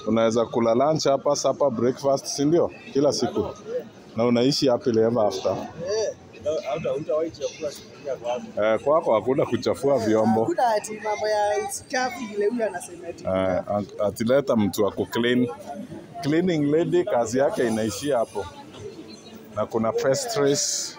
unaweza kula lunch hapa, supper, breakfast, si ndio? Kila siku na unaishi happily ever after. Eh, kwako hakuna kuchafua vyombo Hakuna ati mambo ya uchafu vile huyu anasema ati. eh, atileta mtu wa kuclean. Cleaning lady kazi yake inaishia hapo, na kuna pastries,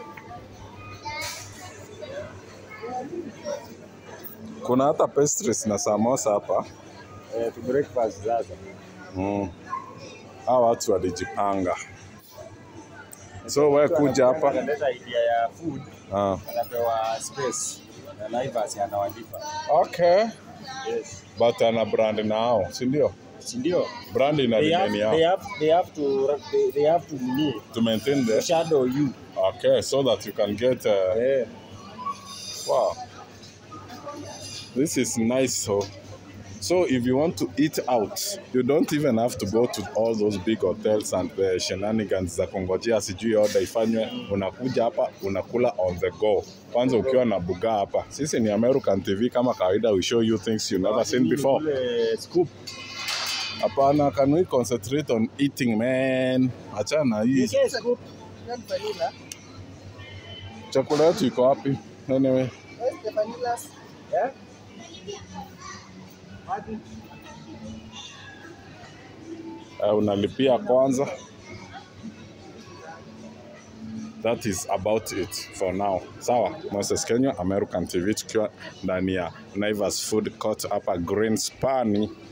kuna hata pastries na samosa hapa. Eh, tu breakfast sasa. Mm. Hawa watu walijipanga, so wewe kuja hapa Analeta idea ya food, ah. anapewa space na Naivas anawalipa. Okay, Yes. but ana brand nao, si ndio? Si ndio? Brand ina They have, deni they yao have, they have to they, they have to nini? to maintain the shadow you. okay, so that you can get uh, Eh. Wow. This is nice. So, so if you want to eat out, you don't even have to go to all those big hotels and the shenanigans za kungojea sijui order ifanywe. Unakuja hapa unakula on the go. Kwanza ukiwa na buga hapa. Sisi ni American TV kama kawaida, we show you things you never seen before. Ule scoop. Hapana, can we concentrate on eating man? Achana hii. You say scoop. Not vanilla. Chakula yetu iko wapi? Anyway, Where's the vanillas? Yeah? uh, unalipia kwanza. That is about it for now. Sawa, Moses Kenya, American TV tukiwa ndani ya Naivas Food Court hapa Greenspan.